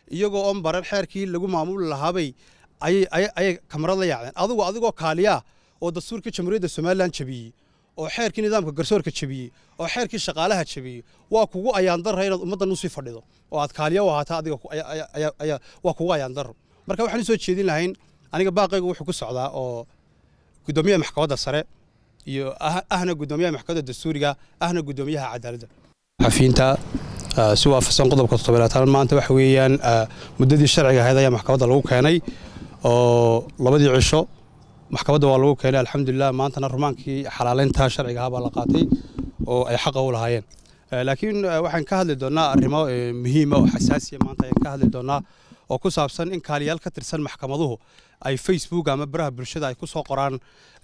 iyagoo oon baran xeerkii lagu maamuli lahaabay ayay kamarad la yaacdeen adigu adigoo kaaliyaa oo dastuurkii jamhuuriyadda somalilan jabiyey oo xeerkii nidaamka garsoorka jabiyey oo xeerkii shaqaalaha jabiyey waa kugu ayaandara inaad ummaddan usii fadhido oo aad kaaliya u ahaataa adiga waa kugu ayaandaro marka waxaan u soo jeedin lahayn aniga baaqaygu wuxuu ku socdaa oo guddoomiyaha maxkamadda sare iyo ahna guddoomiyaha maxkamadda dastuuriga ahna guddoomiyaha cadaaladda xafiinta si waafaqsan qodobka toddobaatan maanta waxa weeyaan muddadii sharciga ahayd ayaa maxkamadda lagu keenay oo labadii cisho maxkamadda waa lagu keenay alxamdulilah maantana rumaankii xalaaleynta sharciga ahaa baa la qaatay oo ay xaqa u lahaayeen laakiin waxaan ka hadli doonnaa arrimo muhiima oo xasaasiya maanta ayaan ka hadli doonnaa oo ku saabsan in kaaliyaal ka tirsan maxkamaduhu ay facebook ama baraha bulshada ay ku soo qoraan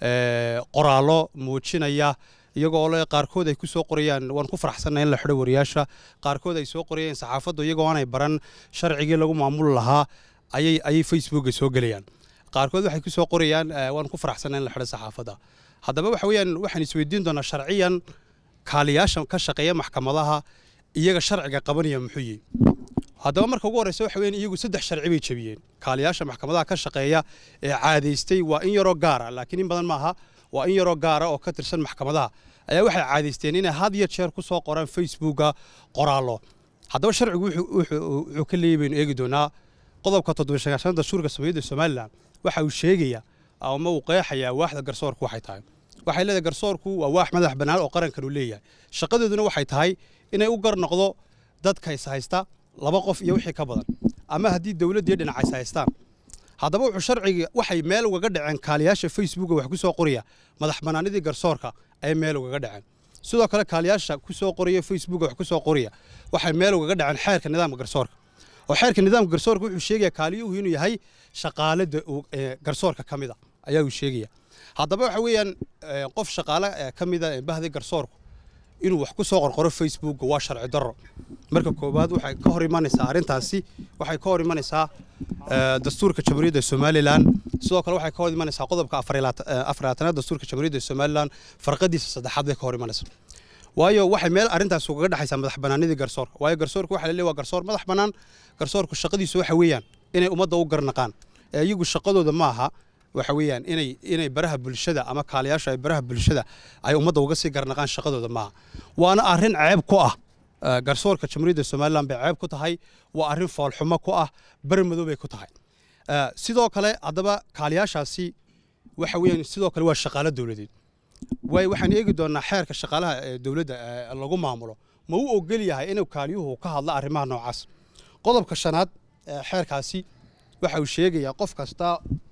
qoraallo muujinaya iyagoo le qaarkood ay ku soo qorayaan waan ku faraxsannahay in la xidho wariyaasha qaarkood ay soo qorayeen saxaafaddu iyagoo aanay baran sharcigii lagu maamuli lahaa ayay ayay facebooka soo gelayaan qaarkood waxay ku soo qorayaan waan ku faraxsannahay in la xidho saxaafadda haddaba waxa weeyaan waxaan isweydiin doonaa sharciyan kaaliyaasha ka shaqeeya maxkamadaha iyaga sharciga qabanaya muxuu yihi haddaba marka ugu horreysa waxa weeyaan iyagu saddex sharci bay jebiyeen kaaliyaasha maxkamadaha ka shaqeeya ee caadaystay waa in yaroo gaara laakiin in badan maaha waa in yaroo gaara oo ka tirsan maxkamadaha ayaa waxay caadaysteen inay had iyo jeer ku soo qoraan facebooka qoraallo haddaba sharcigu wuxuu ka leeyay baynu eegi doonaa qodobka toddobaysagaashan dastuurka samiyadda somalilan waxa uu sheegaya ama uu qeexayaa waaxda garsoorku waxay tahay waxay leedahay garsoorku waa waax madax bannaan oo qarankan uu leeyahay shaqadeeduna waxay tahay inay u gar noqdo dadka is haysta laba qof iyo wixii ka badan ama haddii dowladdii dhinac is haystaan haddaba wuxuu sharciga waxay meel ugaga dhaceen kaaliyaasha facebooka wax ku soo qoraya madax bannaanidii garsoorka ayay meel ugaga dhaceen sidoo kale kaaliyaasha ku soo qoraya facebooka wax ku soo qoraya waxay meel ugaga dhaceen xeerka nidaamka garsoorka oo xeerka nidaamka garsoorka wuxuu sheegaya kaaliyuhu inuu yahay shaqaalada garsoorka ka mida ayaa uu sheegaya haddaba waxa weeyaan qof shaqaale ka mida bahdi garsoorku inuu wax ku soo qorqoro facebooka waa sharci darro marka koowaad waxay ka hor imanaysaa arrintaasi waxay ka hor imanaysaa dastuurka jamhuuriyadda somalilan sidoo kale waxay ka hor imanaysaa qodobka afaraatanaad dastuurka jamhuuriyadda somalilan farqadiisa saddexaad bay ka hor imanaysaa waayo waxay meel arrintaas ugaga dhexaysaa madax bannaanidii garsoorka waayo garsoorku waxa la leeyahay waa garsoor madax bannaan garsoorku shaqadiisu waxa weeyaan inay ummadda u garnaqaan ee iyagu shaqadooda ma aha waxa weeyaan inay inay baraha bulshada ama kaaliyaasha ay baraha bulshada ay ummadda uga sii garnaqaan shaqadooda maaha waana arrin ceeb ku ah garsoorka jamhuuriyadda somalilan bay ceeb ku tahay waa arrin foolxumo ku ah bari madow bay ku tahay sidoo kale haddaba kaaliyaashaasi waxa weeyaan sidoo kale waa shaqaalo dowladeed waay waxaan eegi doonaa xeerka shaqaalaha ee dowladda lagu maamulo ma u ogol yahay inuu kaaliyuhu ka hadlo arrimaha noocaas qodobka shanaad xeerkaasi waxa uu sheegayaa qof kasta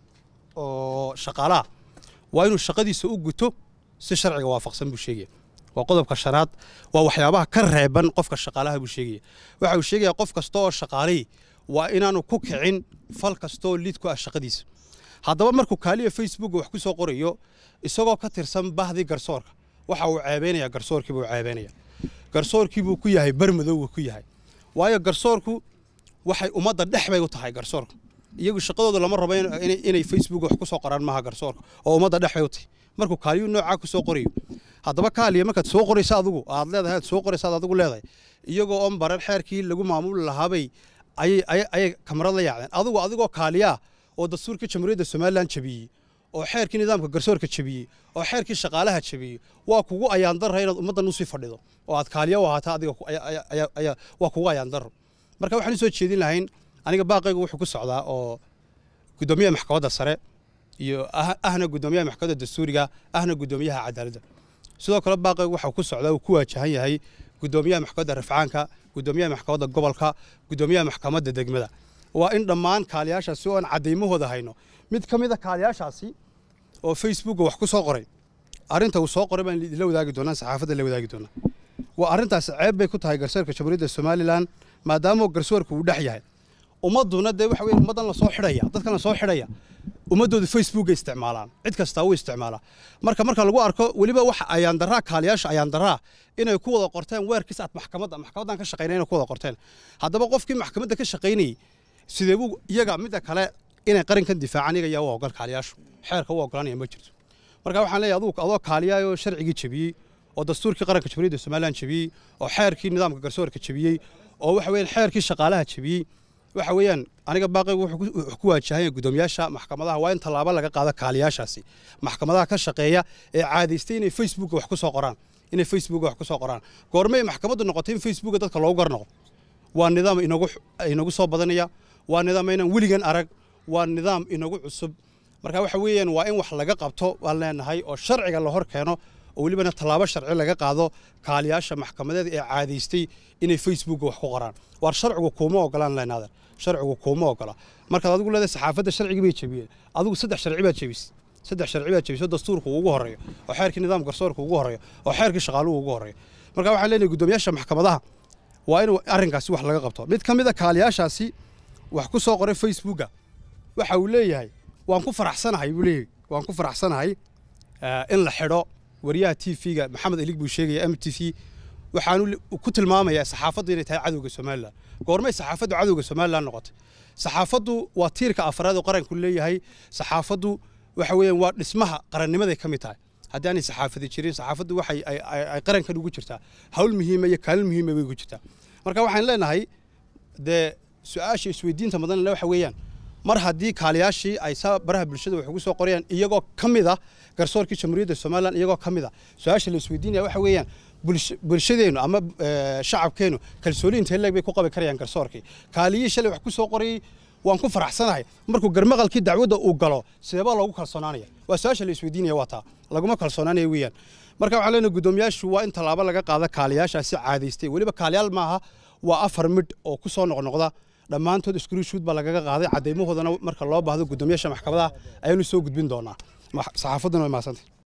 oo shaqaalaha waa inuu shaqadiisa u guto si sharciga waafaqsan buu sheegaya waa qodobka shanaad waa waxyaabaha ka reeban qofka shaqaalaha buu sheegaya waxa uu sheegaya qof kasta oo shaqaalihii waa inaanu ku kicin fal kastaoo liid ku ah shaqadiisa haddaba markuu kaaliya facebook wax ku soo qorayo isagoo ka tirsan bahdii garsoorka waxa uu ceebeynaya garsoorkii buu ceebeynaya garsoorkii buu ku yahay barmadow buu ku yahay waayo garsoorku waxay ummadda dhex bay u tahay garsoorku iyagu shaqadooda lama rabo inay facebook wax ku soo qoraan maaha garsoorka oo ummadda dhex bay u tahay markuu kaaliyu noocaa ku soo qorayo haddaba kaaliya markaad soo qoraysa adigu aad leedahay aad soo qoraysa aad adigu leedahay iyagoo oon baran xeerkii lagu maamuli lahaabay ayay ayay kamarad la yaacdeen adigu adigoo kaaliyaa oo dastuurkii jamhuuriyadda somalilan jabiyey oo xeerkii nidaamka garsoorka jabiyey oo xeerkii shaqaalaha jabiyey waa kugu ayaandara inaad ummaddan usii fadhido oo aad kaaliya u ahaataa adiga waa kugu ayaandaro marka waxaan u soo jeedin lahayn aniga baaqaygu wuxuu ku socdaa oo guddoomiyaha maxkamadda sare iyo ahna guddoomiyaha maxkamadda dastuuriga ahna guddoomiyaha cadaaladda sidoo kale baaqaygu waxaa ku socdaa uu ku waajahan yahay guddoomiyaha maxkamadda rafcaanka guddoomiyaha maxkamadda gobolka guddoomiyaha maxkamadda degmada waa in dhammaan kaaliyaashaasi oo aan cadaymahooda hayno mid ka mid a kaaliyaashaasi oo facebooka wax ku soo qoray arrinta uu soo qoray baan idinla wadaagi doonaa saxaafadda la wadaagi doonaa waa arrintaas ceeb bay ku tahay garsoorka jamhuuriyadda somalilan maadaama garsoorka uu dhex yahay ummadduna dee waxa weeye ummaddan la soo xidhaya dadkan la soo xidhaya ummaddooda facebooka isticmaalaan cid kastaa u isticmaalaa marka marka lagu arko weliba waxa ayaandaraa kaaliyaasha ayaandaraa inay ku wada qorteen weerkiis aad maxkamadda maxkamaddan ka shaqaynay inay ku wada qorteen haddaba qofkii maxkamadda ka shaqaynayey sidee buu iyaga midda kale inay qarankan difaacaan iyaga yaa u ogol kaaliyaashu xeerka u ogolanaya ma jirto marka waxaan leeyahay adugu adoo kaaliyaayoo sharcigii jebiyey oo dastuurkii qaranka jamhuuriyadda somalilan jebiyey oo xeerkii nidaamka garsoorka jebiyey oo waxa weeyaan xeerkii shaqaalaha jebiyey waxa weeyaan aniga baaqaygu wuxuu ku waajahanya guddoomiyaasha maxkamadaha waa in tallaabo laga qaado kaaliyaashaasi maxkamadaha ka shaqeeya ee caadaystay inay facebooka wax ku soo qoraan inay facebooka wax ku soo qoraan goormay maxkamaddu noqotay in facebooka dadka loogu garnoqo waa nidaam inagu inagu soo badanaya waa nidaam inaan weligan arag waa nidaam inagu cusub marka waxa weeyaan waa in wax laga qabto waan leenahay oo sharciga la hor keeno oo welibana tallaabo sharci laga qaado kaaliyaasha maxkamadeed ee caadaystay inay facebooka wax ku qoraan waar sharcigu kuuma ogolaan leenaadan sharcigu kuuma ogola markaad adigu leedahay saxaafadda sharcigii bay jebiyeen adigu saddex sharci baad jebisay saddex sharci baad jebisay dastuurku ugu horeeyo oo xeerkii nidaam garsoorka ugu horeeyo oo xeerkii shaqaaluhu ugu horeeyo marka waxaan leenahay guddoomiyaasha maxkamadaha waa in arrinkaasi wax laga qabto mid ka mid a kaaliyaashaasi wax ku soo qoray facebooka waxa uu leeyahay waan ku faraxsanahay buu leeyahay waan ku faraxsanahay in la xidho wariyaha t v-ga maxamed elig buu sheegaya m t v waxaanu ku tilmaamayaa saxaafaddu inay tahay cadowga somalilan goormay saxaafaddu cadowga somalilan noqotay saxaafaddu waa tiirka afraad oo qaranku leeyahay saxaafaddu waxa weeyaan waa dhismaha qarannimaday ka mid tahay haddii aanay saxaafadi jirin saxaafaddu waxay ay qarankan ugu jirtaa hawl muhiima iyo kaalin muhiima bay ugu jirtaa marka waxaan leenahay dee su-aasha isweydiinta mudan waxa weeyaan mar haddii kaaliyaashii ay saa baraha bulshada wax ugu soo qorayaan iyagoo ka mid ah garsoorkii jamhuuriyadda somalilan iyagoo ka mid ah su-aasha la isweydiinaya waxa weeyaan bulshadeennu ama shacabkeennu kalsooni intee leeg bay ku qabi karayaan garsoorkii kaaliyihii shalay wax ku soo qorayay waan ku faraxsanahay markuu garmaqalkii dacwadda uu galo sideebaa loogu kalsoonaanaya waa su-aasha la isweydiinaya waa taa laguma kalsoonaanaya weeyaan marka waxaan leenahay guddoomiyaashu waa in tallaabo laga qaada kaaliyaashaasi caadaystay weliba kaaliyaal maaha waa afar midh oo ku soo noqnoqda dhammaantood screenshoot baa lagaga qaaday caddaymahoodana marka loo baahdo guddoomiyaasha maxkamadaha ayaanu soo gudbin doonaa saxaafadduna way mahadsantay